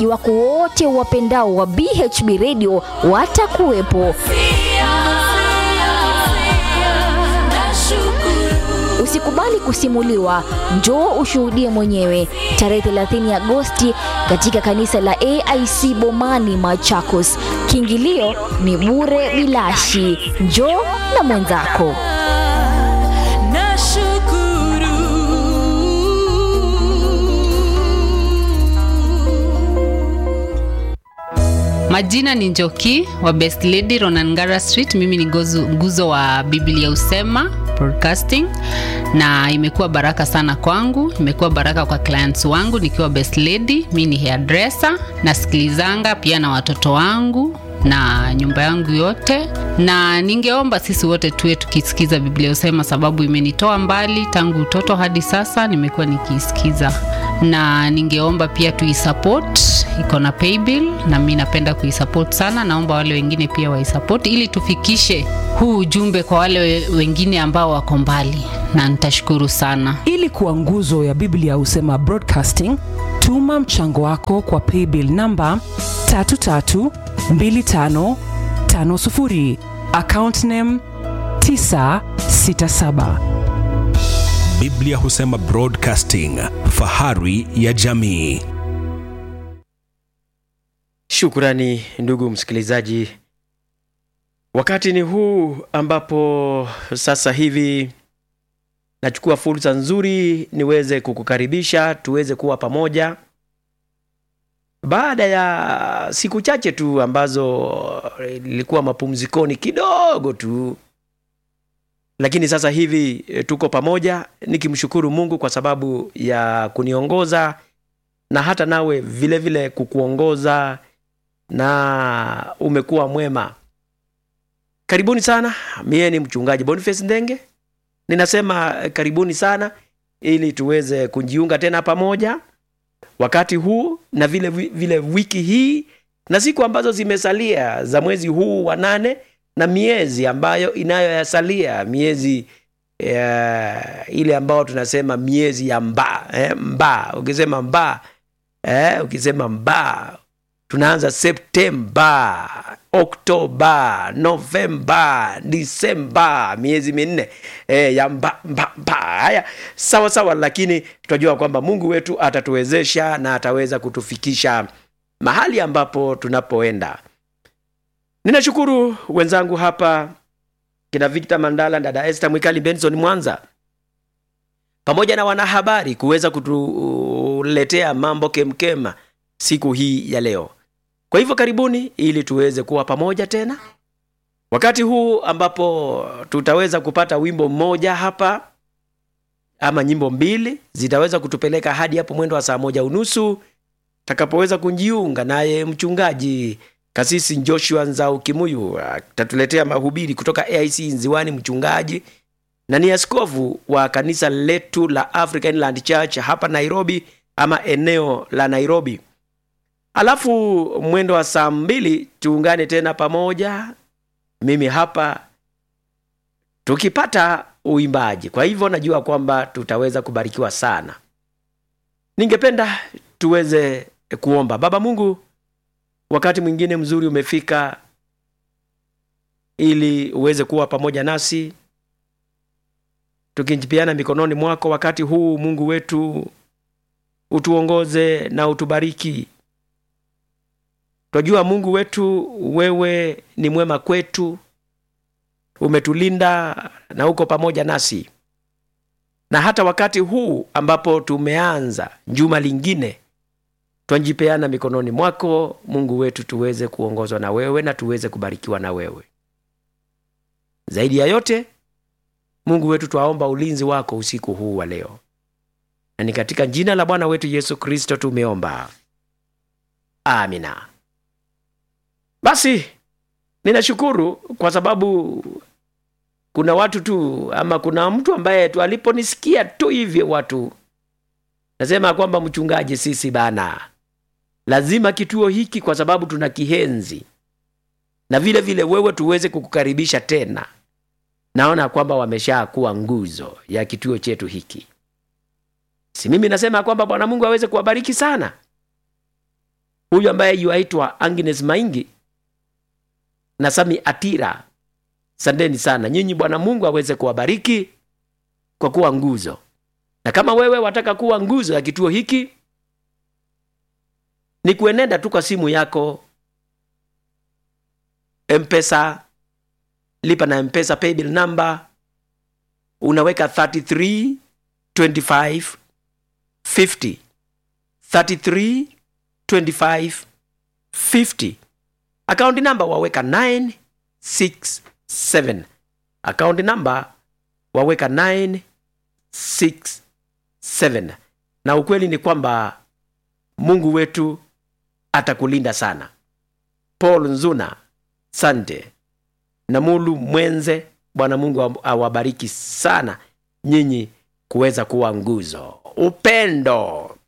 wako wote wapendao wa BHB Radio watakuwepo. Usikubali kusimuliwa, njoo ushuhudie mwenyewe tarehe 30 Agosti katika kanisa la AIC Bomani Machakos. Kiingilio ni bure bilashi. Njoo na mwenzako. Majina ni Njoki wa Best Lady Ronangara Street. Mimi ni gozu, nguzo wa Biblia Usema Broadcasting, na imekuwa baraka sana kwangu, imekuwa baraka kwa clients wangu nikiwa Best Lady. Mimi ni hairdresser, nasikilizanga pia na watoto wangu na nyumba yangu yote, na ningeomba sisi wote tuwe tukisikiza Biblia Usema, sababu imenitoa mbali tangu utoto hadi sasa, nimekuwa nikiisikiza, na ningeomba pia tuisupport, iko na paybill na mimi napenda kuisupport sana. Naomba wale wengine pia waisupport ili tufikishe huu ujumbe kwa wale we- wengine ambao wako mbali, na nitashukuru sana. ili kuwa nguzo ya biblia husema broadcasting tuma mchango wako kwa paybill namba 332550 account name 967 Biblia Husema Broadcasting, fahari ya jamii. Shukrani ndugu msikilizaji, wakati ni huu ambapo sasa hivi nachukua fursa nzuri niweze kukukaribisha tuweze kuwa pamoja baada ya siku chache tu ambazo nilikuwa mapumzikoni kidogo tu, lakini sasa hivi eh, tuko pamoja nikimshukuru Mungu kwa sababu ya kuniongoza na hata nawe vile vile kukuongoza na umekuwa mwema. Karibuni sana. Mie ni mchungaji Boniface Ndenge, ninasema eh, karibuni sana ili tuweze kujiunga tena pamoja wakati huu na vile vile wiki hii na siku ambazo zimesalia za mwezi huu wa nane na miezi ambayo inayoyasalia miezi ya, ile ambayo tunasema miezi ya mbaa eh, mbaa ukisema mbaa eh, ukisema mbaa tunaanza Septemba, Oktoba, Novemba, Disemba, miezi minne e, ya mba, mba, mba. Haya, sawa sawa, lakini tunajua kwamba Mungu wetu atatuwezesha na ataweza kutufikisha mahali ambapo tunapoenda. Ninashukuru wenzangu hapa kina Victor Mandala, dada Esther Mwikali, Benson Mwanza pamoja na wanahabari kuweza kutuletea mambo kemkema siku hii ya leo. Kwa hivyo karibuni, ili tuweze kuwa pamoja tena wakati huu ambapo tutaweza kupata wimbo mmoja hapa ama nyimbo mbili zitaweza kutupeleka hadi hapo mwendo wa saa moja unusu takapoweza kujiunga naye mchungaji kasisi Joshua Nzau Kimuyu atatuletea mahubiri kutoka AIC Nziwani, mchungaji na ni askofu wa kanisa letu la African Land Church hapa Nairobi ama eneo la Nairobi. Alafu mwendo wa saa mbili tuungane tena pamoja, mimi hapa tukipata uimbaji. Kwa hivyo najua kwamba tutaweza kubarikiwa sana. Ningependa tuweze kuomba. Baba Mungu, wakati mwingine mzuri umefika ili uweze kuwa pamoja nasi tukijipiana mikononi mwako wakati huu. Mungu wetu, utuongoze na utubariki. Twajua Mungu wetu, wewe ni mwema kwetu, umetulinda na uko pamoja nasi, na hata wakati huu ambapo tumeanza juma lingine, twajipeana mikononi mwako Mungu wetu, tuweze kuongozwa na wewe na tuweze kubarikiwa na wewe. Zaidi ya yote, Mungu wetu, twaomba ulinzi wako usiku huu wa leo, na ni katika jina la Bwana wetu Yesu Kristo tumeomba, amina. Basi ninashukuru kwa sababu kuna watu tu ama kuna mtu ambaye tu aliponisikia tu hivyo watu nasema kwamba mchungaji, sisi bana, lazima kituo hiki kwa sababu tuna kihenzi na vile vile wewe tuweze kukukaribisha tena. Naona kwamba wamesha kuwa nguzo ya kituo chetu hiki. Si mimi nasema kwamba Bwana Mungu aweze kuwabariki sana huyu ambaye yuaitwa Agnes Maingi na Sami Atira, sandeni sana nyinyi. Bwana Mungu aweze kuwabariki kwa kuwa nguzo, na kama wewe wataka kuwa nguzo ya kituo hiki, ni kuenenda tu kwa simu yako Mpesa, lipa na Mpesa paybill number, unaweka 33 25 50 33 25 50 akaunti namba waweka 967 akaunti namba waweka 967 na ukweli ni kwamba mungu wetu atakulinda sana paul nzuna sante na mulu mwenze bwana mungu awabariki sana nyinyi kuweza kuwa nguzo upendo